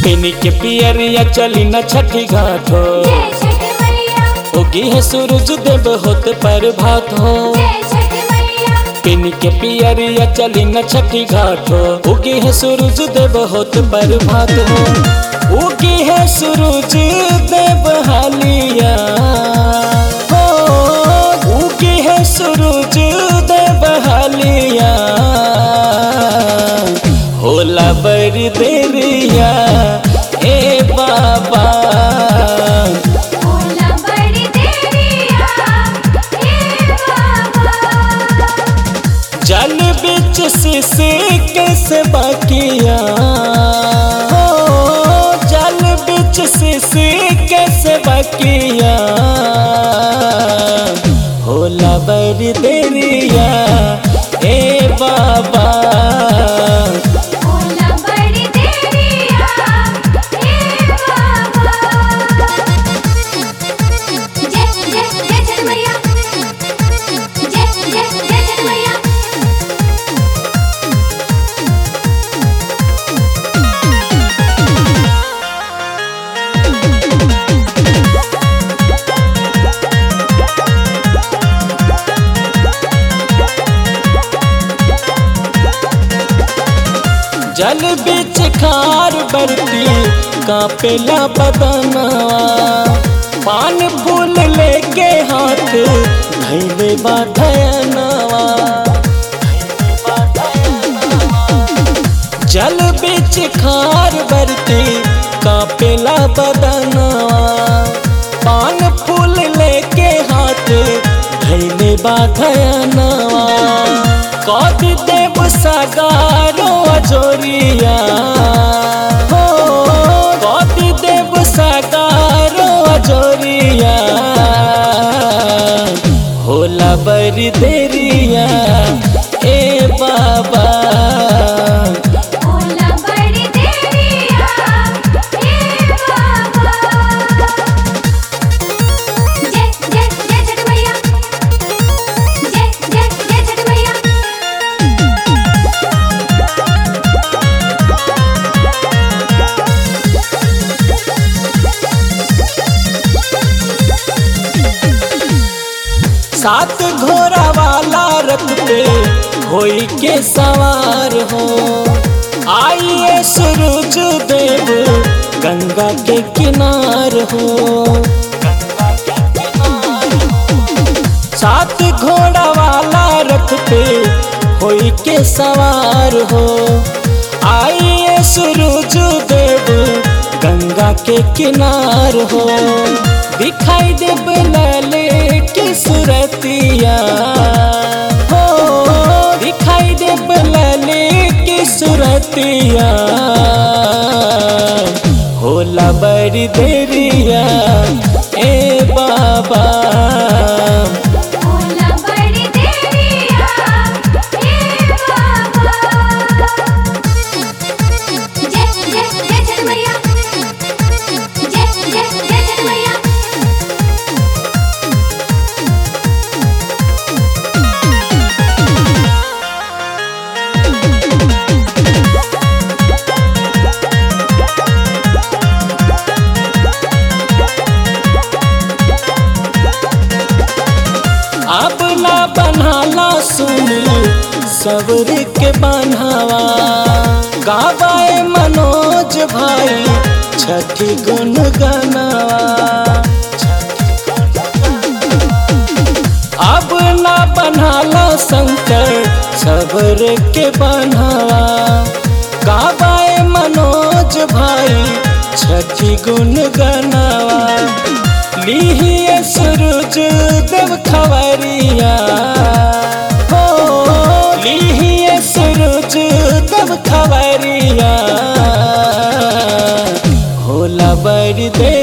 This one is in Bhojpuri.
पिनी के पियरिया चली न छठी घाट हो जय छठ मैया उगी है सूरज देव होत पर भात हो जय छठ मैया पिनी के पियरिया चली न छठी घाट हो उगी है सूरज देव होत पर भात हो उगी है सूरज देव हालिया हो उगी है सूरज देव हालिया होला बड़ी देरिया ए बाबा होला बड़ी देरिया हे बाबा जल बिच शिशि कैसे बाकिया हो जल बिच शिशि कैसे बाकिया होला बड़ी देरिया ए बाबा होला बड़ी देरिया हे बाबा जय जय जय छठ मैया जय जय जय छठ मैया जल बिच खार बरती कापेला बदनवा पान फूल लेके हाथ धैले बाधनवा जल बिच खार बरती कापेला बदनवा पान फूल लेके हाथ धैले बाधनवा कद देव सगारो अजोरिया हो कद देव सगारो अजोरिया होला बड़ी देरिया ए बाबा होला बड़ी देरिया हे बाबा जय जय जय छठ मैया जय जय जय छठ मैया सात घोड़ा वाला रथ पे होई के सवार हो आइए सूरज देव गंगा के किनार हो सात घोड़ा वाला रथ पे होई के सवार हो आइए सूरज देव गंगा के किनार हो दिखाई देव लाले की सुरतिया हो दिखाई देव लाले की सुरतिया होला बड़ी देरिया ए बाबा होला बड़ी देरिया हे बाबा जय जय जय छठ मैया जय जय जय छठ मैया अब ना बनाला सुन सबर के बनावा गावाए मनोज भाई छठी गुन गनावा अब ना बनाला शंकर सबर के बनावा गावाए मनोज भाई छठी गुन गनावा लीहिए सूरज देव खबरिया हो लीहिए सूरज देव खबरिया होला बड़ी दे